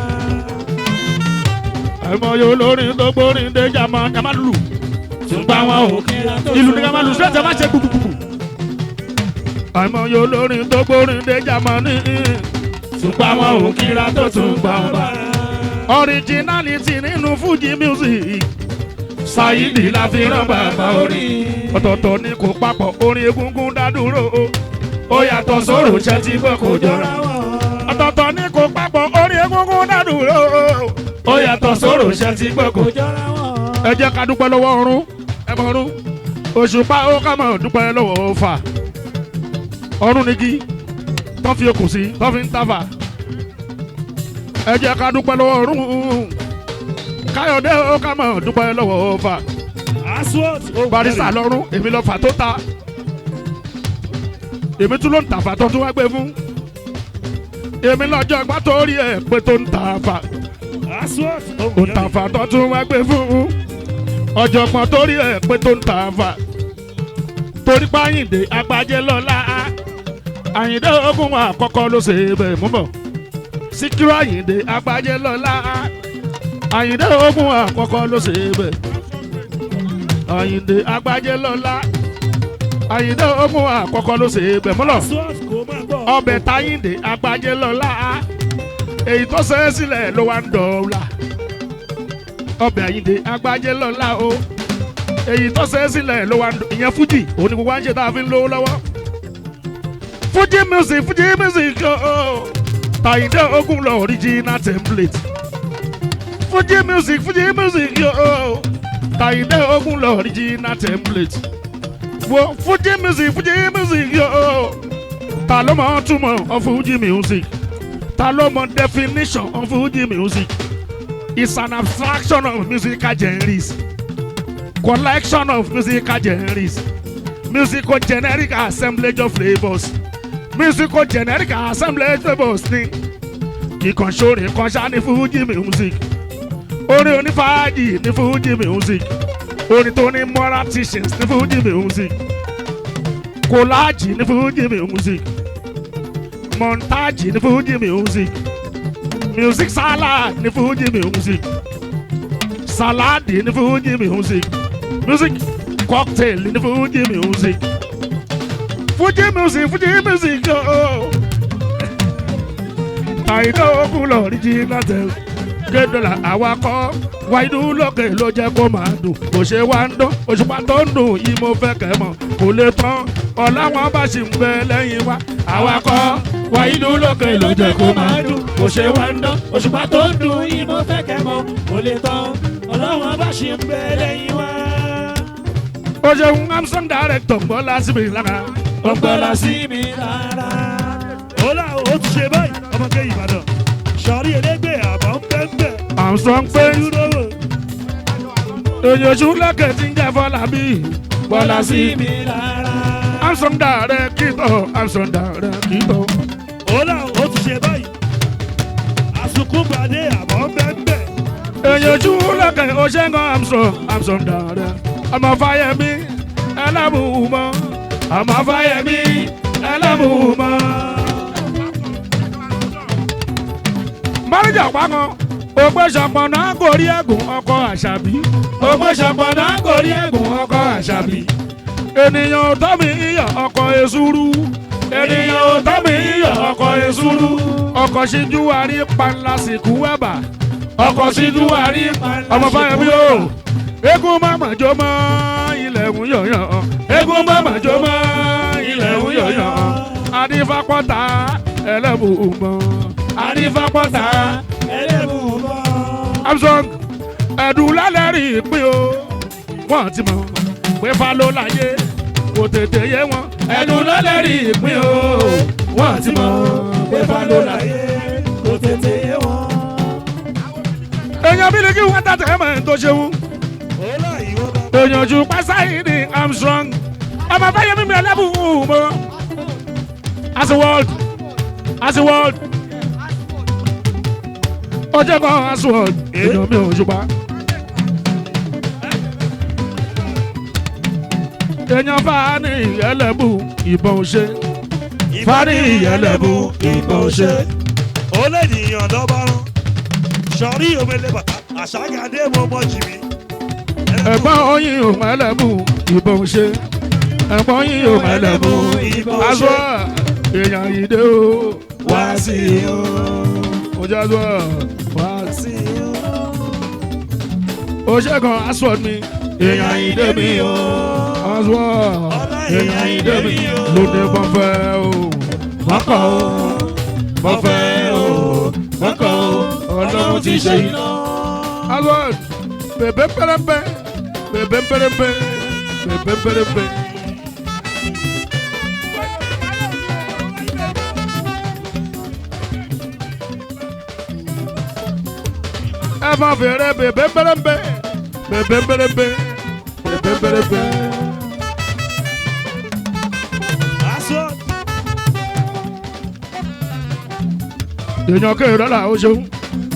Speaker 1: àìmọye olórin tó gbórin dé jama jama lù ṣùgbọ́n àwọn ò
Speaker 3: ìlà tó
Speaker 1: ìlú ní ká máa lù sílẹ̀ tí a máa ṣe gbùgbùgbù. àìmọye olórin tó gbórin dé jama ní ṣùgbọ́n àwọn ò kíra tó tún gbà wọn bá. originality nínú Fuji music Saidi la fi rán bàbá orin ọ̀tọ̀ọ̀tọ̀ ni kò papọ̀ orin egungun dádúró ó yàtọ̀ sórò ṣẹ́ tí gbọ́ kò jọra ọ̀tọ̀ọ̀tọ̀ ni kò papọ̀ orin egungun dádúró ó yàtọ̀ sórò ṣẹ́ tí gbọ́ kò
Speaker 3: kò jọra wọn.
Speaker 1: ẹ jẹ́ ká dúpẹ́ lọ́wọ́ ọ̀run ẹ mọ̀ ọ̀run òṣùpá ó ká mọ̀ dúpẹ́ lọ́wọ́ ọ̀fà ọ̀run nìkí tó fi okùn sí tó fi ń tàfà ẹ jẹ́ ká dúpẹ́ lọ́wọ́ ọ̀run káyọ̀dé ó ká mọ̀ dúpẹ́ lọ́wọ́ ọ̀fà
Speaker 2: aswat ohun
Speaker 1: barista lọ́run èmi lọ fà tó ta èmi tún ló ń tàfà tó tún wá gbé fún èmi lọ́jọ́ ìgbà tó rí ẹ̀ pé tó ń tàfà
Speaker 2: aswat ohun yẹn rè
Speaker 1: òǹtàfà tó tún wá gbé fún ọ̀jọ̀gbọ́n torí ẹ̀ pé tó ń tàfà torí páyìndé agbájẹ́ lọ́la àyìndé ogun àkọ́kọ́ ló ṣe bẹ́ẹ̀ mú bọ̀ síkírù àyìndé agbájẹ́ lọ́la àyìndé ogun àkọ́kọ́ ló ṣe bẹ́ẹ̀ àyìndé agbájẹ́ lọ́la àyìndé ogun àkọ́kọ́ ló ṣe bẹ́ẹ̀ mú lọ
Speaker 2: aswat kò máa gbọ́.
Speaker 1: ọbẹ̀ táyìndé agbájẹ́ lọ́la èyí tó ṣe é sílẹ̀ ló wá ń dọ̀ọ́la ọbẹ̀ àyìndé agbájẹ́ lọ́la o èyí tó ṣe é sílẹ̀ ló wá ń dọ̀ ìyẹn fújì òun ni gbogbo wa ń ṣe tá a fi ń lówó lọ́wọ́ fújì music fújì music o táyìndé ogun lọ original template fújì music fújì music o táyìndé ogun lọ original template wo fújì music fújì music o ta ló mọ túmọ̀ of Fuji music ta ló mọ definition of Fuji music it's an abstraction of musical genres collection of musical genres musical generic assemblage of flavours musical generic assemblage of flavours ni kíkan ṣorin kan ṣá ní fújì music orin onífàájì ní fújì music orin tó ní moral teachings ní fújì music kòláàjì ní fújì music montage ní fújì music music salad ní fújì music saladi ní fújì music music cocktail ní fújì music fújì music fújì music ooo àìdá ogun lọ rí jí láti kédọ́là awakọ̀ wáìdú lókè ló jẹ́ kó máa dùn kò ṣe wá ń dán òṣùpá tó ń dùn yìí mo fẹ́ kẹ́ mọ̀ kò lè tán ọ̀làwọn bá ṣì ń bẹ lẹ́yìn wa awakọ̀ wáìdú lókè ló jẹ́ kó máa dùn
Speaker 3: kò ṣe wá ń dán òṣùpá tó ń dùn yìí mo fẹ́ kẹ́ mọ̀ kò lè tán ọlọ́wọ́n bá ṣe ń bẹ lẹ́yìn wá.
Speaker 1: ó ṣeun amsong director gbọ́ lásìkò ìlànà
Speaker 3: wọ́n gbọ́dọ̀ sí mi rárá.
Speaker 2: ó là ó ti ṣe báyìí ọmọge ìbàdàn sọrí elégbè àbọ̀ ń bẹ́ ń bẹ́
Speaker 1: amsong pé
Speaker 2: dúró wò
Speaker 1: èyànjú lẹ́kẹ̀ tí ń jẹ́ fọlá bí
Speaker 3: gbọ́dọ̀ sí mi rárá.
Speaker 1: amsong director amsong director.
Speaker 2: ó là ó ti ṣe báyìí àsùnkúnbàdé àbọ̀ ń bẹ́ ń bẹ́
Speaker 1: èyànjú lẹ́kẹ̀ ọ̀ṣẹ́gun amsong amsong director. ọmọ fáyemí ẹlẹ́bùúmọ́ ọmọ fáyemí ẹlẹ́bùúmọ́. mọ́rìjà pákan ògbésọ̀pọ̀ náà kò rí ẹ̀gùn ọkọ̀ àṣàbí ògbésọ̀pọ̀ náà kò rí ẹ̀gùn ọkọ̀ àṣàbí. ènìyàn ò tọ́ mi iyọ̀ ọkọ̀ èsúrú ènìyàn ò tọ́ mi iyọ̀ ọkọ̀ èsúrú ọkọ̀ ṣíjú àrí panla sìnkú ẹ̀bà ọkọ̀ ṣíjú àrí ọmọ fáyemí o eégún mọ̀mọ̀ jó mọ́ ilẹ̀ ń yọ̀yàn eégún mọ̀mọ̀ jó mọ́ ilẹ̀ ń yọ̀yàn adífapọ̀ta ẹlẹ́bùúmọ́ adífapọ̀ta
Speaker 3: ẹlẹ́bùúmọ́.
Speaker 1: Samsung ẹ̀dùn lálẹ́ rí ìpín o wọ́n ti mọ̀ pé fa ló láyé kò tètè yé wọn ẹ̀dùn lálẹ́ rí ìpín o wọ́n ti mọ̀ pé fa ló láyé.
Speaker 3: kò tètè yé wọn.
Speaker 1: èèyàn bí ni kí wọ́n tàtẹ́ mọ̀ ẹ́ tó ṣeun
Speaker 2: ó là ìwọ bá
Speaker 1: èèyàn ju pásáyì ní Armstrong ọmọ fáyemí mi ẹlẹ́bùúmọ́ as a world as a world ọjọ́ kan as a world èèyàn mi ò ṣùpá. èèyàn fani ìyẹlẹ́bù ìbọn ṣe fani ìyẹlẹ́bù ìbọn ṣe.
Speaker 2: ó lè nìyàn dọ́bárán sọrí omele bàtà àṣàgàdé mo mọ jìbì
Speaker 1: ẹ̀gbọ́n oyin ò mẹ́lẹ́bù ìbọn ṣe ẹ̀gbọ́n oyin ò mẹ́lẹ́bù
Speaker 3: ìbọn
Speaker 1: aṣọ èèyàn yìí dé o
Speaker 3: wá sí i o.
Speaker 1: ojú aṣọ wá sí o ṣe kan aṣọ mi èèyàn yìí dé mi o aṣọ èèyàn yìí dé mi lóde bọ́fẹ́ o mọ́kọ̀ o bọ́fẹ́ o mọ́kọ̀ o ọlọ́run ti ṣe iná. aṣọ bèbè pẹrẹpẹ bèbè pẹrẹpẹ bèbè pẹrẹpẹ. ẹ máa fèrè bèbè pẹrẹpẹ bèbè pẹrẹpẹ bèbè pẹrẹpẹ.
Speaker 2: aṣọ
Speaker 1: èèyàn kéèrè là ó ṣeun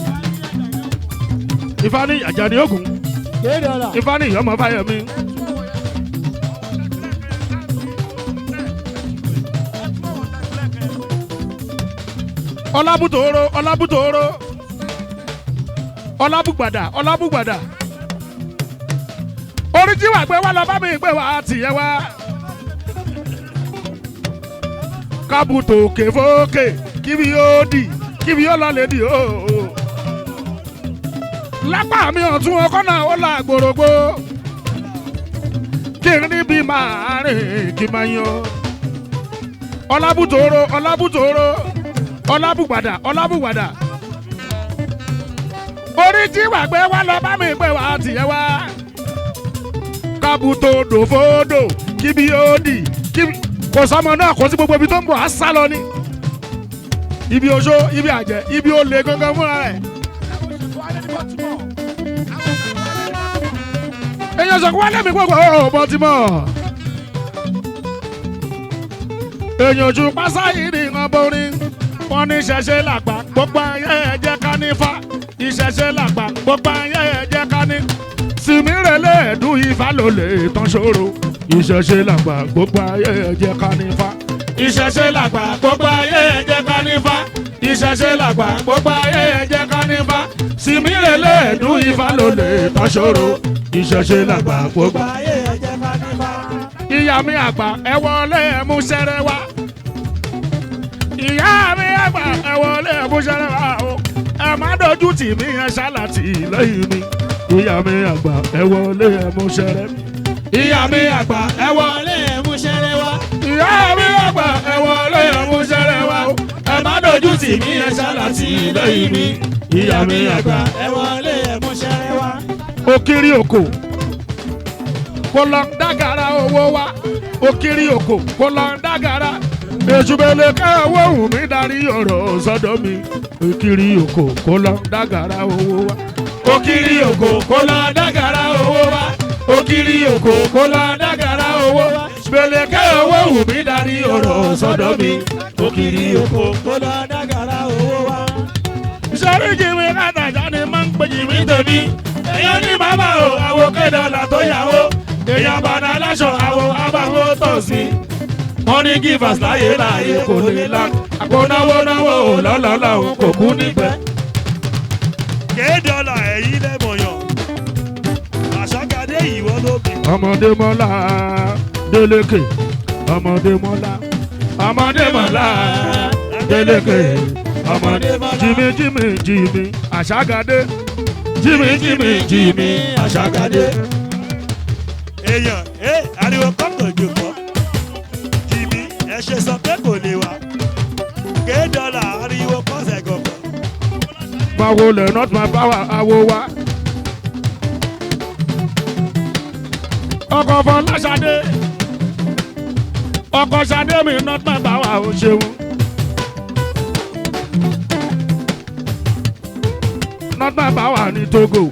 Speaker 1: ifá ní Àjàní Ògún
Speaker 3: kéde ọ̀la.
Speaker 1: ifá ní ìyọmọ Fáyẹmí. ọlábùtòrò ọlábùtòrò ọlábùgbàdà ọlábùgbàdà orí tí wàá gbé wá lọ bá mi gbé wá tìyẹ wá kábùtò òkè fókè kíbi yóò dì kíbi yóò lọ lè dì ó. lápá mi ọ̀tún ọkọ náà ó la gbòrògbò kí n níbi máa rìn kí n máa yan ọlábùtòrò ọlábùtòrò ọlábùgbàdà ọlábùgbàdà orí tí wàá gbé wá lọ bá mi gbé wá tìyẹ wá kábùtò dòfódò kíbi yóò dì kíbi kò sọmọ náà kò sí gbogbo ibi tó ń bọ̀ á sá lọ ni ibi oṣó ibi àjẹ́ ibi olè gangan fúnra rẹ̀. èèyàn sọ̀kú wálé mi gbogbo ọ̀rọ̀ Baltimore èèyàn ojú pásáyìrì ń borí wọn ní ṣẹṣẹ làgbà gbogbo ayé ẹjẹ ká nífa ìṣẹṣẹ làgbà gbogbo ayé ẹjẹ ká ní sìmírẹ̀lẹ̀ ẹ̀dùn ifá ló lè tán ṣòro ìṣẹṣẹ làgbà gbogbo ayé ẹjẹ ká nífa ìṣẹṣẹ làgbà gbogbo ayé ẹjẹ ká nífa ìṣẹṣẹ làgbà gbogbo ayé ẹjẹ ká nífa sìmírẹ̀lẹ̀ ẹ̀dùn ifá ló lè tán ṣòro ìṣẹṣẹ làgbà gbogbo
Speaker 3: ayé ẹ̀jẹ̀ ká nípa.
Speaker 1: ìyá mi àgbà ẹ wọlé ẹ mú sẹrẹ wá. ìyá mi àgbà ẹ wọlé ẹ mú sẹrẹ wá o. ẹ má dojú tì mí ẹ ṣáláàtì lẹ́yìn mi. ìyá mi àgbà ẹ wọlé ẹ mú sẹrẹ. ìyá mi àgbà ẹ wọlé.
Speaker 3: wọlé ẹ̀mú ṣẹlẹ̀ wá.
Speaker 1: ìyá mi àgbà ẹ wọlé ẹ mú sẹrẹ wá o. ẹ má dojú tì mí ẹ ṣáláàtì lẹ́yìn mi. ìyá mi àgbà
Speaker 3: ẹ wọlé ẹ̀mú ṣẹlẹ̀ wá.
Speaker 1: òkiri òkò kò lọ ń dágara owó wa òkiri òkò kò lọ ń dágara èṣùbẹ̀lẹ̀ ká owó wù mí darí ọ̀rọ̀ sọ́dọ̀ mi òkiri òkò kò lọ ń dágara owó wa òkiri òkò kò lọ ń dágara owó wa òkiri òkò kò lọ ń dágara owó wa èṣùbẹ̀lẹ̀ ká owó wù mí darí ọ̀rọ̀ sọ́dọ̀ mi òkiri òkò.
Speaker 3: kó lọ dágàrá owó wá.
Speaker 1: sọ́rí jìmí kàtàjà ni máa ń pè jìmí tèmi. èèyàn ní bàbá o àwo kédọ̀là tó yàwó. èèyàn bàdà aláṣọ àwo abáwo tọ̀ sí. wọ́n ní givers láyé láyé kò lè la. àpò náwó náwó ò lọ́lọ́lọ́ òun kò kú nípẹ́.
Speaker 2: kéèdọ́là ẹ̀yìn lẹ́mọ̀yàn àṣàkàdé ìwọ ló bí.
Speaker 1: ọmọdé mọ́lá délékè ọmọdé mọ́lá ọmọdé mọ́lá délékè ọmọdé jìmí jìmí jìmí àṣàgàdé jìmí jìmí jìmí àṣàgàdé.
Speaker 2: èèyàn ẹ ariwo kọ́kọ́ jòkó jìbí ẹ ṣe sọ pé kò lè wá kéèdọ́là ariwo kọ́sẹ̀ gọ̀gọ̀.
Speaker 1: máa wo lẹ̀ not my power awo wa. ọkọ̀ fọláṣadé ọkọ̀ ṣadé mi not my power o ṣeun. not my power ní togo.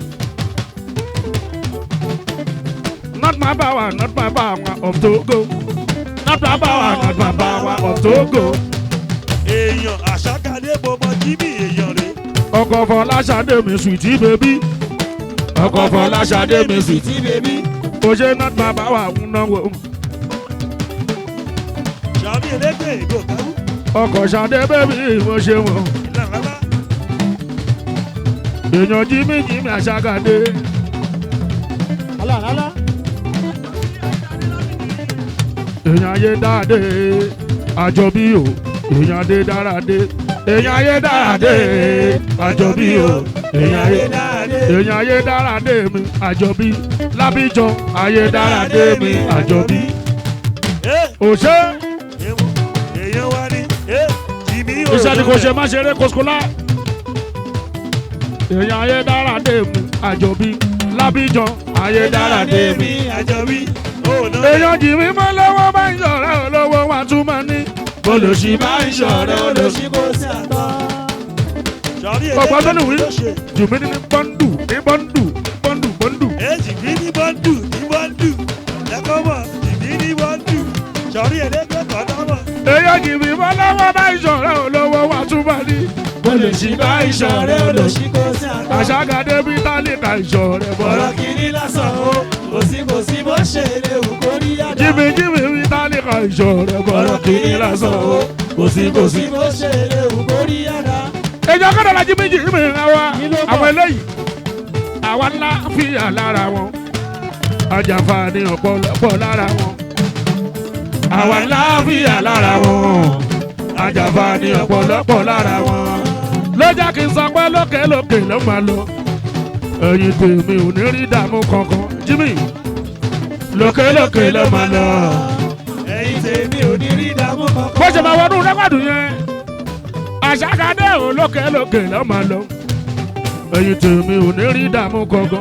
Speaker 1: not my power not my power of togo. not my power not my power of togo.
Speaker 2: èèyàn àṣàkàdé bọmọ jìbí èèyàn rè
Speaker 1: ọkọ̀ fọláṣadé mi sweetie baby. ọkọ̀ fọláṣadé mi sweetie
Speaker 3: tí bèbí.
Speaker 1: kò ṣe not my power ń náwó.
Speaker 2: ṣàbí elégbè ègò kẹrù
Speaker 1: ọkọ̀ ṣadé bẹ́bí mo ṣe wọ̀n.
Speaker 2: ìlànà
Speaker 1: èèyàn jímí jímí àṣàkàdé.
Speaker 3: alálàlá.
Speaker 1: èèyàn ayé dáadé àjọbí o èèyàn adé dáradé. èèyàn ayé dáadé àjọbí o èèyàn ayé
Speaker 3: dáadé.
Speaker 1: èèyàn ayé dáradé mi àjọbí lábíjọ ayé dáradé mi àjọbí.
Speaker 2: ẹ
Speaker 1: òṣè
Speaker 2: èèyàn wá ní ẹ jìbí
Speaker 1: iṣẹ́ ni kò ṣe má ṣeré kòsíkòlá. èèyàn ayé dáradé mi àjọbí lábíjọ ayé dáradé mi.
Speaker 2: àjọbí òòlù
Speaker 1: èèyàn jì mí mọ́ lọ́wọ́ bá ń ṣọ̀rẹ́ olówó wa tún mọ́ ní. olùsí bá ń ṣọ̀rẹ́ olùsí.
Speaker 3: olóṣì kò sí àtọ́.
Speaker 2: ṣàbí
Speaker 1: ọgbọ́n tó lè wí.
Speaker 2: ló ṣe
Speaker 1: jù mí ní bọ́ńdù ní bọ́ńdù bọ́ńdù bọ́ńdù.
Speaker 2: ẹ jìbí ní bọ́ńdù ní bọ́ńdù lẹ́kọ̀ọ́ mọ̀ jìbí ní bọ́ńdù ṣàbí elégbè kọ́tà mọ̀
Speaker 1: èèyàn jì mí mọ́ lọ́wọ́ bá ń ṣọ̀rẹ́ olówó wa tún mọ́ ní. olùsí bá ń ṣọ̀rẹ́ olùsí.
Speaker 3: olóṣì kò sí àtọ́.
Speaker 1: àṣàgàdé bí tálíkà ìṣọ̀rẹ́
Speaker 3: ọ̀rọ̀
Speaker 1: bọ́lá.
Speaker 3: kìíní lásán o kò sí kò sí bó ṣe lè wù kó rí yàrá.
Speaker 1: jìmí jìmí bí tálíkà ìṣọ̀rẹ́ bọ́lá. kìíní lásán o kò sí kò sí.
Speaker 3: bó ṣe lè wù kó rí yàrá.
Speaker 1: èèyàn kọ́dọ̀ la jìmí jìmí àwa
Speaker 3: Kí ló bọ̀?
Speaker 1: àwọn eléyìí àwa ńlá fìyà lára wọn ajàǹfààní ọ̀pọ̀lọpọ̀ lára wọn àwa ńlá fìyà lára wọn ajàǹfààní ọ̀pọ̀lọpọ̀ lára wọn ló jẹ́ kí n sọ pé lókè lókè ló máa lọ ẹ̀yìn tèmi ò ní rí dààmú kankan jimmy lókè lókè ló máa lọ
Speaker 3: ẹ̀yin tèmi ò ní rí ìdààmú kankan.
Speaker 1: bó ṣe máa wọnú rẹ́kọ̀dù yẹn àṣàkadé ò lókè lókè ló máa lọ ẹ̀yìn tèmi ò ní rí dààmú kankan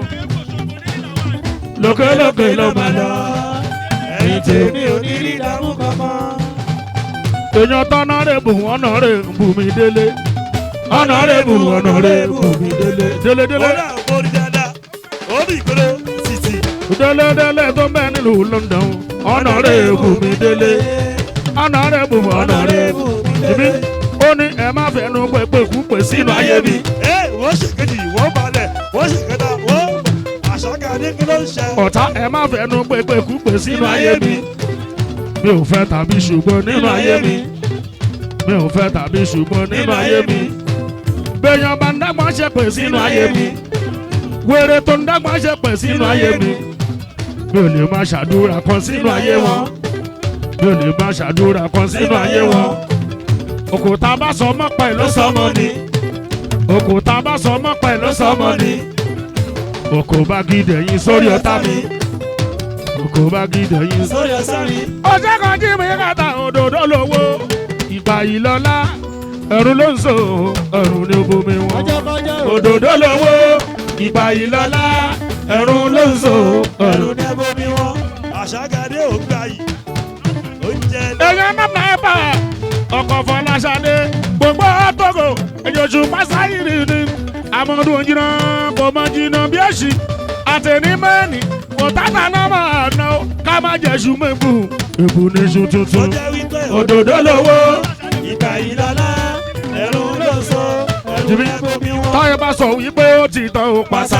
Speaker 1: lókè lókè ló máa lọ ẹ̀yìn tèmi.
Speaker 3: tèmi ò ní rí ìdààmú kankan.
Speaker 1: èèyàn tọ́nà rẹ̀ bù ọ̀nà rẹ̀ bù mí délé ọ̀nà rẹ̀ bù ọ̀nà rẹ̀ bù mí délé délé délé
Speaker 2: ọ̀rẹ́ àwọn orí dáadáa orí ìkọlẹ̀ títì
Speaker 1: délé délé tó ń bẹ nílùú London ọ̀nà rẹ̀ bù mí délé ọ̀nàrẹ́bù ọ̀nàrẹ́bù jìmí ó ní ẹ má fẹnu pépé kú pè sínú ayé mi
Speaker 2: ẹ wọ́n ṣe kejì wọ́n balẹ̀ wọ́n ṣe kẹta wọ́n àṣàkàdé kí ló ń ṣe.
Speaker 1: ọ̀tá ẹ má fẹnu pépé kú pè sínú ayé mi mi ò fẹ́ tàbí ṣùgbọ́n nínú ayé mi mi ò fẹ́ tàbí ṣùgbọ́n nínú ayé mi bẹ́ẹ̀yàn bá ń dágbọ́n ṣe pè sínú ayé mi wèrè tó ń dágbọ́n ṣe pè sínú ayé mi mi ò lè má ṣàdúrà kan sínú ayé wọn mi ò lè má ṣàdúrà kan sínú ayé wọn òkúta bá sọ mọ́ pẹ̀ ló sọ mọ́ ni òkúta bá sọ mọ́ pẹ̀ ló sọ mọ́ ni òkú bá gidẹ̀ yín sórí ọ̀tá mi òkú bá gidẹ̀ yín
Speaker 2: sórí ẹsẹ̀ mi.
Speaker 1: ọjọ́ kan jí mi kàtà òdòdó lówó ìgbà yìí lọ́lá ẹ̀rù ló ń so ẹ̀rù ní bomi wọn.
Speaker 3: ọjọ́ kọjọ́
Speaker 1: òdòdó lówó ìgbà yìí lọ́lá ẹ̀rù ló ń so
Speaker 2: ẹ̀rù
Speaker 1: ẹ̀rù.
Speaker 2: ní ẹbọ mi wọn. àṣàkàdé ò gbà yìí. oúnjẹ lọ.
Speaker 1: èèyàn náà náà bá ọkọ̀ fọláṣadé gbogbo àtọ́gò èjòjù pásáyìrì ni amọ̀dún jìnnà kò mọ jìnnà bí èsì àtẹnimẹ́ni kò tàtà náà máa ná o ká má jẹ̀sù mẹ́bù èbù ní iṣu
Speaker 2: ó
Speaker 1: tuntun
Speaker 2: jẹ́ wípé
Speaker 1: òdòdó lówó.
Speaker 2: ìgbà yìí lọ́lá ẹ̀rù ló so ẹ̀rù ní ẹbọ mi wọn.
Speaker 1: táyé bá sọ wípé ó ti tán ó pàṣà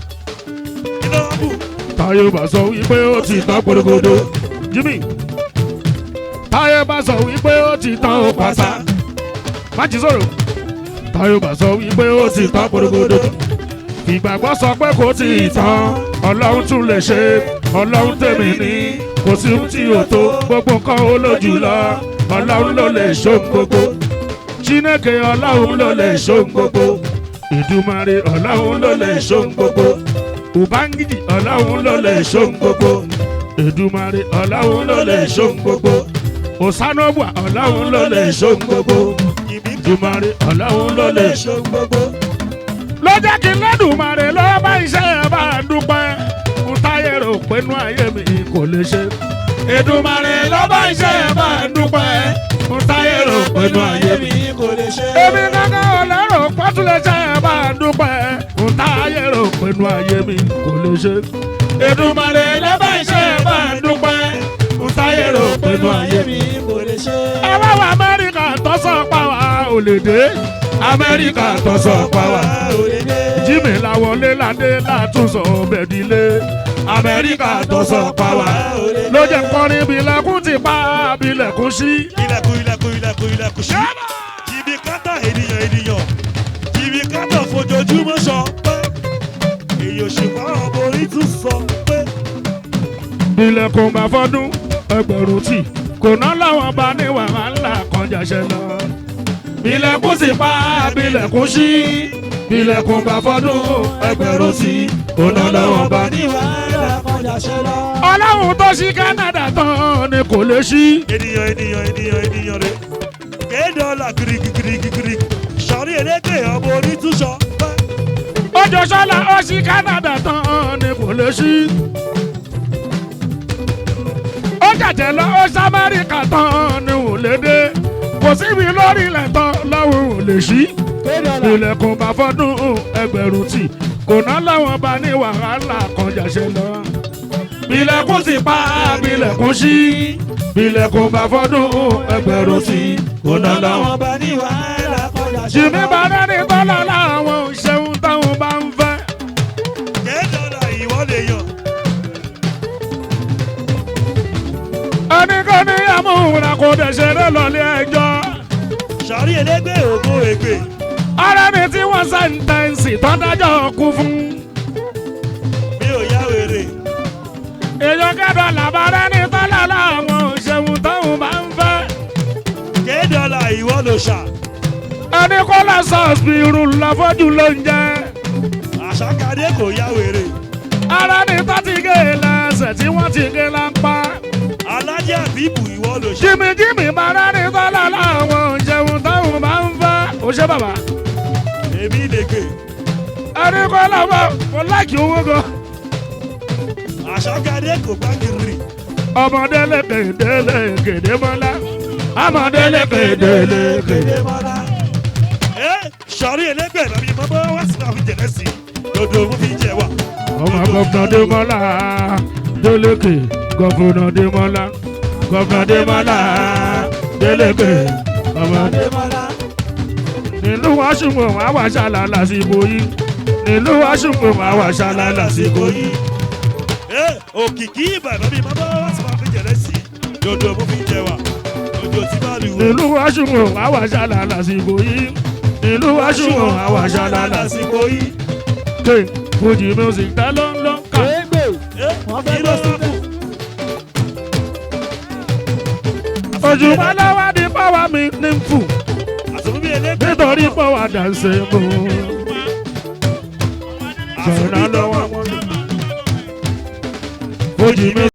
Speaker 2: kí ló ń bù.
Speaker 1: táyé bá sọ wípé ó ti tán gbòdògbòdò jimmy táyé bá sọ wípé ó ti tán ó pàṣà májì sọ̀rọ̀ táyé bá sọ wípé ó ti tán gbòdògbòdò ìgbàgbọ́ sọ pé kò tí ì tán ọlọ́run tún lè ṣe ọlọ́run tèmi ní kò sí ohun tí ò tó gbogbo nǹkan ó lójú lọ ọlọ́run ló lè ṣóhun gbogbo chineke ọlọ́run ló lè ṣóhun gbogbo ìdúmarè ọlọ́run ló lè ṣóhun gbogbo ubangiji ọlọ́run ló lè ṣóhun gbogbo ìdúmarè ọlọ́run ló lè ṣóhun gbogbo òsánọ́bùà ọlọ́run ló lè ṣóhun gbogbo
Speaker 2: ìbí
Speaker 1: ìdúmarè ọlọ́run ló lè
Speaker 2: lè ṣe gbogbo.
Speaker 1: ló jẹ́ kí lẹ́dùnmarè ló bá iṣẹ́ ẹ̀ bá a dúpẹ́ ń táyé rò pé inú ayé mi kò lè ṣe. Èdùmarè ló bá iṣẹ́ ẹ̀ bá a dúpẹ́ ń táyé rò pé inú ayé mi.
Speaker 2: kò lè ṣe.
Speaker 1: Èmi kankan ò lérò pọ́tùlẹ̀ṣẹ́ ẹ̀ bá a dúpẹ́ ń táyé rò pé inú ayé mi kò lè ṣe. Èdùmarè ló bá iṣẹ́ ẹ̀ bá a dúpẹ́ ń táyé rò pé inú ayé mi.
Speaker 2: kò lè ṣe.
Speaker 1: Ẹ wá wá Amẹ́ríkà tó sọ pa wá ò lè dé. Amẹ́ríkà tó sọ pa wá
Speaker 2: ò lè dé.
Speaker 1: jimmy lawọlé ládé látúnṣọ bẹ̀dílé amẹ́ríkà tó sọ pa wá ló jẹ́ kọrin bilẹ̀kùn ti pa bilẹ̀kùn sí.
Speaker 2: ilẹ̀kùn ilẹ̀kùn ilẹ̀kùn ilẹ̀kùn sí. jìbì kátà ènìyàn ènìyàn jìbì kátà fojoojúmọ́ sọ pé èyí òṣùpá ọmọ orí tún sọ pé
Speaker 1: bilẹ̀kùn bá fọdún ẹgbẹ̀rún tì kò ná láwọn bá ní wàhálà kan jàṣẹ lọ. bilẹ̀kùn sì pa bilẹ̀kùn sí bilẹ̀kùn bá fọdún ẹgbẹ̀rún tì kò ná láwọn bá ní.
Speaker 2: wàhálà kọjá ṣe lọ.
Speaker 1: ọlọ́run tó ṣí Canada tán ni kò lè ṣí.
Speaker 2: ènìyàn ènìyàn ènìyàn ènìyàn rẹ kéde ọ̀la girigirigiri sọ̀rí eléke ọmọ orí tún sọ pé
Speaker 1: ọjọ́ sọ́la ó ṣí Canada tán ni kò lè ṣí. ó jàjẹ́ lọ ó ṣí Amẹ́ríkà tán ni ò lè dé. kò síbi lórí ilẹ̀ tán lọ́wọ́ ò lè ṣí.
Speaker 3: kéde ọ̀la
Speaker 1: ilẹ̀kùn bá fọ́dún ẹgbẹ̀rún tì kò ná láwọn bá ní wàhálà kan jàṣẹ lọ. bilẹ̀kùn ti pa bilẹ̀kùn ṣí bilẹ̀kùn bá fọ́dún ẹgbẹ̀rún tì kò ná láwọn.
Speaker 2: ọba ní wàhálà kọjá ṣe
Speaker 1: jìmí bá dání tọ́lá láwọn ò ṣeun táwọn bá ń fẹ́.
Speaker 2: kéde ọ̀la ìwọ lè yàn.
Speaker 1: ẹnikẹ́ni amúhùnà kò dẹ̀ ṣeré lọ́lé ẹjọ́.
Speaker 2: sọ̀rí elégbé ògo ègbè
Speaker 1: ara ni tí wọ́n sẹ́ńtẹ́ǹsì tó dájọ́ kú fún.
Speaker 2: mi ò yá wèrè
Speaker 1: èèyàn kẹ́dọ̀ làbárẹ́ ní tọ́lá láwọn ò ṣeun táwọn bá ń fẹ́.
Speaker 2: kéde ọ̀la ìwọ lò ṣà
Speaker 1: ẹni kó lọ sọ́ọ̀sì irun lọ́fọ́jú ló ń jẹ́.
Speaker 2: àṣàkadé kò yá wèrè
Speaker 1: ara ni tó ti gé e lẹ́sẹ̀ tí wọ́n ti gé lápá.
Speaker 2: alájà bíbù ìwọ lò ṣà
Speaker 1: jìmìjìmì bára ní tọ́lá láwọn ò ṣeun táwọn bá ń fẹ́. ó ṣe bàbá
Speaker 2: èmi lè gbè
Speaker 1: ẹni kó lọ bọ̀ mo láìkí owó gan.
Speaker 2: àṣàkadé kò gbá kiri
Speaker 1: ọmọdé lékèdè lékèdè mọ́lá ọmọdé lékèdè lékèdè.
Speaker 2: kéde mọ́lá. ẹ sọ̀rí elégbè lọ́bí mọ́mọ́ wá sí àwọn jẹ̀lẹ́ sí dodo mo fi jẹ wa.
Speaker 1: ọmọ gọ́fúnà Démọ́lá délékè gọ́fúnà Démọ́lá gọ́fúnà Démọ́lá délégbé ọmọ
Speaker 3: Adémọ́lá.
Speaker 1: nílùú washington wà wà ṣàlà lásìkò yìí nílùú washington wà wà ṣàlà lásìkò yìí.
Speaker 2: Ẹ, òkìkí ìbàdàn bíi bàbá wa ti máa fi jẹ̀lẹ́ sí i dodo mo fi jẹ wa dodo tí bá lù wọ.
Speaker 1: nílùú washington wà wà ṣàlà lásìkò yìí nílùú washington wà wà ṣàlà lásìkò
Speaker 2: lásìkò yìí.
Speaker 1: yìí. fuji music dá ló ń lọ ká.
Speaker 3: Égbè.
Speaker 2: Ẹ,
Speaker 3: Wọ́n fẹ́
Speaker 2: kí ló
Speaker 3: gbọ́
Speaker 2: kù?
Speaker 1: ojú balawa di pọ́wá mi ní fù
Speaker 2: àtúntò bí elégbé
Speaker 1: nítorí pọ́wá dànsẹ̀ mọ́.
Speaker 2: àtúntò bí
Speaker 1: Jọ̀nà lọ́wọ́
Speaker 2: tọ́wọ́.
Speaker 1: fuji music.